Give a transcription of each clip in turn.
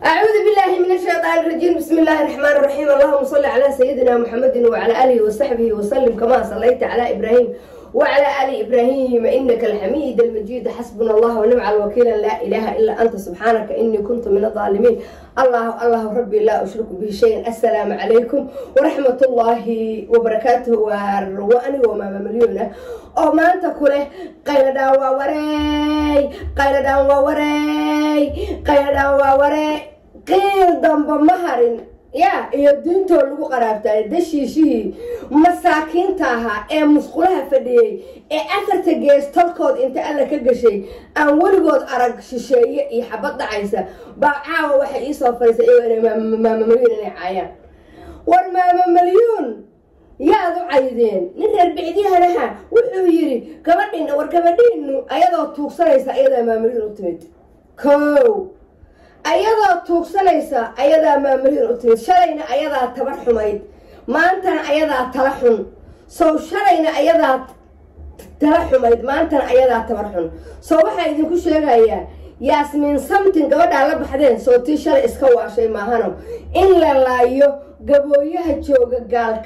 أعوذ بالله من الشيطان الرجيم بسم الله الرحمن الرحيم اللهم صل على سيدنا محمد وعلى آله وصحبه وسلم كما صليت على إبراهيم وعلى آل إبراهيم إنك الحميد المجيد حسبنا الله ونعم الوكيل لا إله إلا أنت سبحانك إني كنت من الظالمين الله الله ربي لا أشرك به شيئا السلام عليكم ورحمة الله وبركاته وأنا وما مليون oo maanta ku leh qayladhaan waa wareey qayladhaan waa wareey qayladhaan waa wareey qiil damba ma harin ya iyo diintoo lagu qaraabtaay dashiishihii masaakiinta ahaa ee musqulaha fadhiyey ee afarta gees tolkood inta alla ka gashay aan weligood arag shisheeye iyo xabad dhacaysa baa caawa waxay iisoo fadhiisay iyagoo maama malyuun inay caayaan war maama malyuun yaad u caydeen nin reer bicdiyahanaha wuxuu yidhi gabadhiina war gabadhiinu ayadoo tuugsanaysa ayadaa maamulyin u timid kow ayadoo tuugsanaysa ayadaa maamulyin u timid shalayna ayadaa tabar xumayd maantana ayadaa tala xun sow shalayna ayadaa tala xumayd maantana ayadaa tabar xun soo waxaa idinku sheegayaa yaasmiin samtin gabadhaa la baxdeen soo tii shalay iska waashay maahano in la laayo gabooyaha jooga gaalka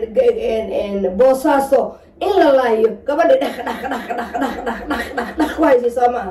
boosaaso in la laayo gabadhi dhaq dhaq dhaq dhaq dhaq dhaq dhaq dhaq dhaq ku haysay soo maaha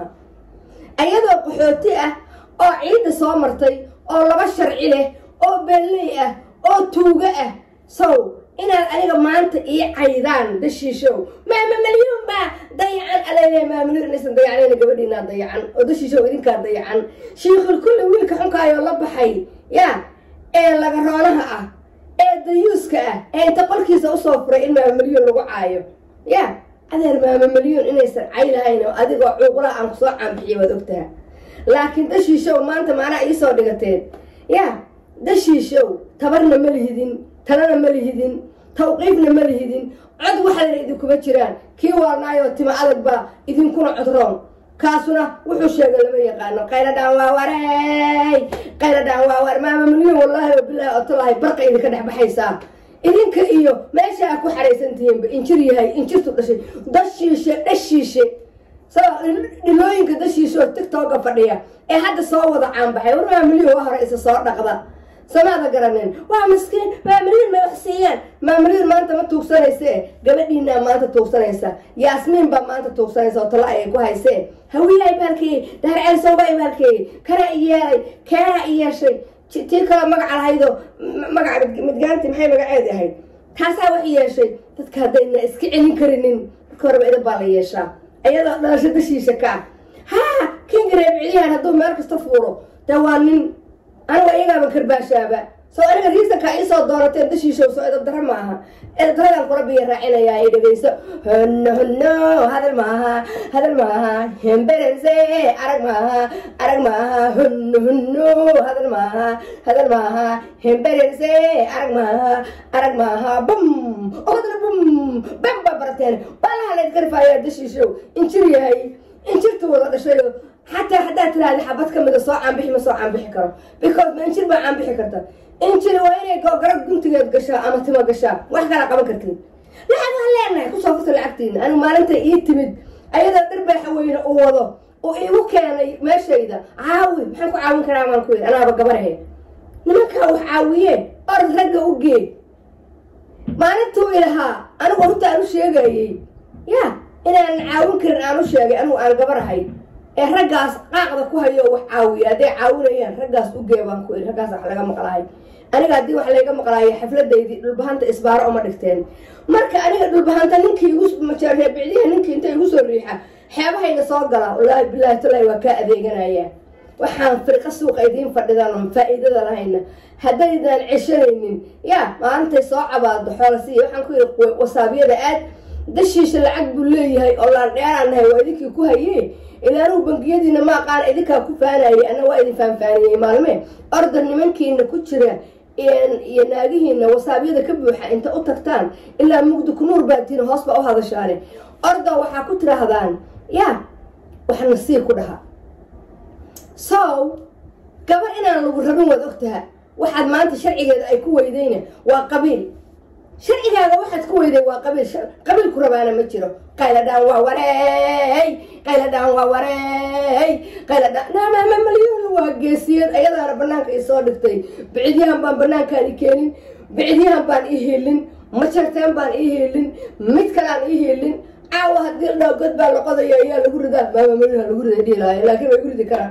ayadoo qaxooti ah oo ciidda soo martay oo laba sharci leh oo belley ah oo tuugo ah sow inaad aniga maanta ii caydaan dashiishow maama malyuun baa dayacan alale maamulin inaysan dayacnayna gabadhiinaa dayacan oo dashiishow idinkaa dayacan shiikhul kulli wiilka xunkaayoo la baxay ya ee laga roonaha ah ee dayuuska ah ee inta qolkiisa usoo furay in maama malyuun lagu caayo ya adeer maama malyuun inaysan caylahayn oo adigoo cuuqulaha aan kusoo caanbixiya waad ogtaha laakiin dashiishow maanta maanaa iisoo dhigateen ya dashiishow tabarna ma lihidin talana ma lihidin tawqiifna ma lihidin cod waxayna idinkuma jiraan kii waalnaayoo tima adag baa idinkuna codroon kaasuna wuxuu sheegay lama yaqaano qayladhaan waa wareey qayladhaan waa war maama milyan wallaahi wabilaahi otolaahi barqa idinka dhex baxaysaa idinka iyo meesha aa ku xaraysan tihiinba injir yahay injirtu dhashay dashiishe dhashiishe sao dhilooyinka dashiishe oo tigtooga fadhiya ee hadda soo wada caanbaxay war maama milyan waa hore isa soo dhaqda samaada garaneen waa maskiin maamulyin may wax siiyaan maamulyin maanta ma tuugsanayse gabadhiinaa maanta tuugsanaysa yaasmiin baa maanta tuugsanaysa oo talo ayay ku haysee hawiyaa ibaalkeeyey daarceelsowbaa ibaalkeeyey kanaa i yeelay keenaa i yeeshay tii kaloo magaca lahaydoo magaca midgaanti maxay magaceedi ahayd taasaa wax yeeshay dadka haddayna iska celin karinin marka horeba idan baa la yeeshaa ayadoo dhalasho dashiisha ka ah haa kinga reebiciyaan hadduu meel kasta fuuro dee waa nin aniga iyagaaba karbaashaaba soo aniga riisankaa iisoo doorateen dashiishow soo edabdara maaha edabdaradaan kula biya raacinayaa ay dhegayso honno honno hadal maaha hadal maaha hemberense arag maaha arag maaha honno honno hadal maaha hadal maaha hemberense arag maaha arag maaha bum odna bum bam baa barateen baalaha layd garfaayaa dashiishow injir yahay injirta wada dhashayo xataa haddaad tiraahda xabad ka mida soo caanbixi ma soo caanbixi karo because ma injir baa caanbixi karta injir waa inay garab guntigeed gashaa ama timo gashaa wax kala qaban kartiin lacag waan leenahay kusoo furta lacagtiina anigu maalinta ii timid ayadoo dharbaaxa weyne uu wado oo iigu keenay meeshayda caawi maxaan ku caawin karaa maan ku yidhi anaaba gabarahe nimankaa wax caawiyee orod ragga u gee maalintuu ilahaa anigu horta aan u sheegayey ya inaanan caawin karin aan u sheegay anigu aan gabarahay ee raggaas qaaqda ku hayo wax caawiya hadday caawinayaan raggaas u gee baan ku iri raggaas wax laga maqlahay aniga haddii wax layga maqlaayo xafladaydii dhulbahanta isbaaro uma dhigteen marka aniga dhulbahanta ninkii igu reebicdiha ninkii inta igu soo riixa xeebahayga soo gala wallaahi bilaahi tallaahi waa kaa adeeganaya waxaan firqa suuqa idiin fadhidan faa'iidada lahayna haddaydan ceshanaynin ya maalintay soo cabaado xoolasiiya waxaan ku yidhi wasaabyada aad dashiisha lacag buu leeyahay oo laan dheeraan nahay waa idinkii ku haye ilaanuhu bangiyadiina ma aqaan idinkaa ku faanayay anna waa idin faanfaaniyey maalme orda nimankiina ku jira iyo naagihiina wasaabyada ka buuxa inta u tagtaan ilaa mugdi kunuur baatiina hoos baa u hadashaane orda waxaa ku tiraahdaan ya wax nasiib ku dhaha sow gabar inaan lagu rabin waad ogtaha waxaad maanta sharcigeeda ay ku weydayna waa qabiil sharcigaaga waxaad ku weyday waa qabiil qabiil ku rabaana ma jiro qayladhaan waa wareey qayladhaan waa wareey qayladhaan naamaama malyoon waa geesiyad ayadaana banaanka i soo dhigtay bicidyahan baan banaankaan i keenin bicidyahan baan i helin majarteen baan i helin mid kalaan i helin caawa haddii la dhaho god baa la qodaya ayaa lagu ridaa maama malyoha lagu riday dhihi lahaay laakiin way guridi karaan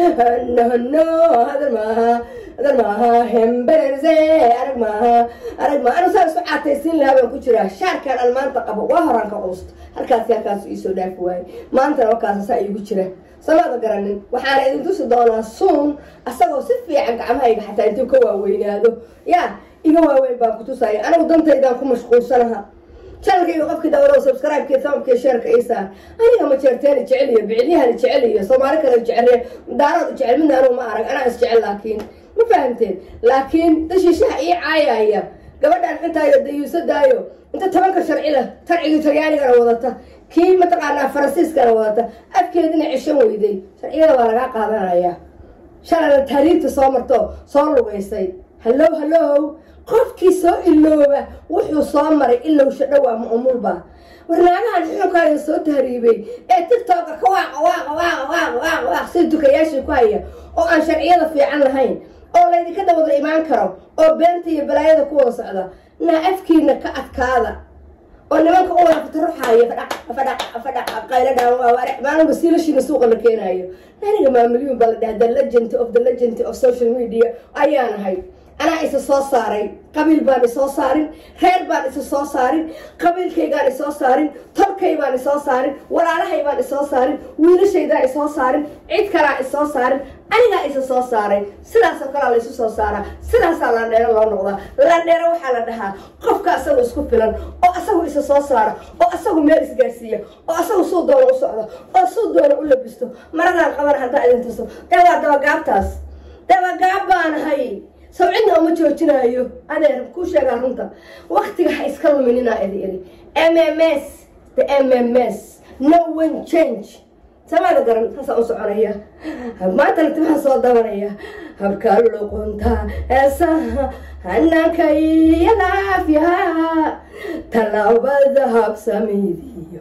no no hadal maaha hadal maaha hembererse arag maaha arag maaha anu saa isu caataysiin lahaa baan ku jiraa shaarkaan aan maanta qabo waa horaan ka quusta halkaasi halkaas iisoo dhaafi waaye maantana wakaasa saa iigu jira samaada garanin waxaana idin tusi doonaa suun asagoo si fiican gacmahayga xataa intuu ka waaweynaado yaa iga waaweyn baan ku tusaya anigu dantaydaan ku mashquulsanaha janalkayga qofkii dawlo subscribe-kii sababkii sheerka isaa aniga ma jeerteeni jecel iyo bicilyahan jecel iyo soomaali kale jecel daarood jecel midna anugu ma arag anaa is jecel laakiin ma fahamteen laakiin dashiishaha ii caayaya gabadhaan intaayo dayuusadaayo inta tobanka sharci leh tarcigii talyaanigana wadata kii mataqaanaa faransiiskana wadata afkeedina ceshan weyday sharciyada waa lagaa qaadanaya shalana taariibta soo marto soo lugaysay hallow hallow qofkii soo ilooba wuxuu soo maray ilowsha dhowaa maumulba warnaagahan xununkaaga soo tahriibay ee tigtoka ka waaqa waaqa waaqa waaqa waaqa waaq sida dukayaashii ku haya oo aan sharciyada fiican lahayn oo laydinka dawada imaan karo oo beenta iyo balaayada ku wada socda naa afkiina ka adkaada oo nimanka u wada fataruxaayo fadhaq fadhaq fadhaq qayladhaan waa warex maalinba siilashiina suuqa la keenaayo aniga maamilyuun baa la dhaha the legend of the legend of social media ayaan ahay anaa isa soo saaray qabiil baan isoo saarin reer baan isa soo saarin qabiilkaygaan isoo saarin tolkay baan isoo saarin walaalahay baan isoo saarin wiilashaydaan isoo saarin cid kalaa isoo saarin anigaa isa soo saaray sidaasoo kalaa la isu soo saaraa sidaasaa landheero loo noqdaa landheero waxaa la dhahaa qofka asagu isku filan oo asagu isa soo saara oo asagu meel isgaarsiiya oo asagu suu doono u socdo oo suu doono u labisto maradaan qaban haddaa idin tuso dee waa dabagaabtaas dabagaab baanahay sawcidna uma joojinaayo adeer ku sheegaa runta waktiga ha iska luminina idi iri m m s the m m s no one change samaada garan saasaan u soconaya maanta latimaha soo dabanaya habka luqunta heesaha hanaanka iyo laafyaha tallaabada habsamidiyo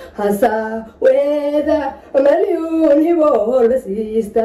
hasaaweeda malyuun hiboo la siista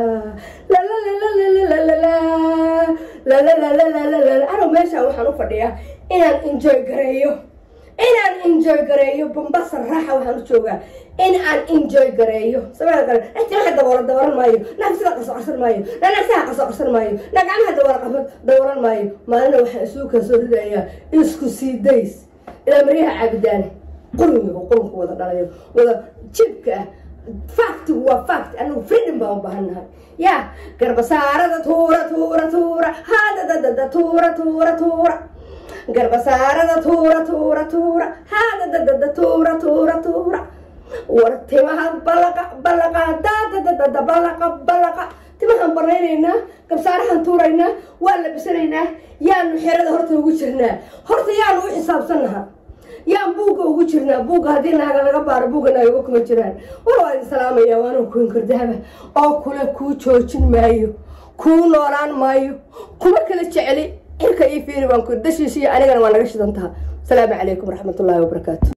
anu meeshaan waxaan u fadhiyaa inaan enjoy gareeyo inaan enjoy gareeyo bambasa raaxa waxaan u joogaa in aan enjoy gareeyo samada gale timaha daboola daboolan maayo naagsiga qaso qarsan maayo na naagsaha qaso qarsan maayo na gacmaha daboola qabo daboolan maayo maalina waxaan isugu kala soo ridayaa isku sii days ilaa maryaha caabidaane qurmiga qurunka wada dhalayo wada jibka ah factigu waa fact anagu freedom baan u baahannahay ya garbasaarada tuura tuura tuura hadadadada tuura tuura tuura garbasaarada tuura tuura tuura hadadadada tuura tuura tuura war timaha balaqa balaqa dadadadada balaqa balaqa timahaan banaynaynaa gabsaarahaan tuuraynaa waa labisanaynaa yaanu xerada horta ugu jirnaa horta yaanu u xisaabsannaha yaan buugga ugu jirnaa buugga haddii naaga laga baaro buugga naaga kuma jiraan war waa idin salaamaya waanu kuin kordahaba oo kule kuu joojin maayo kuu noolaan maayo kuma kala jeceli cirka io fiiri baan ku dashiishiya anigana waa naga shidan taha asalaamu calaykum waraxmatullaahi wabarakaatu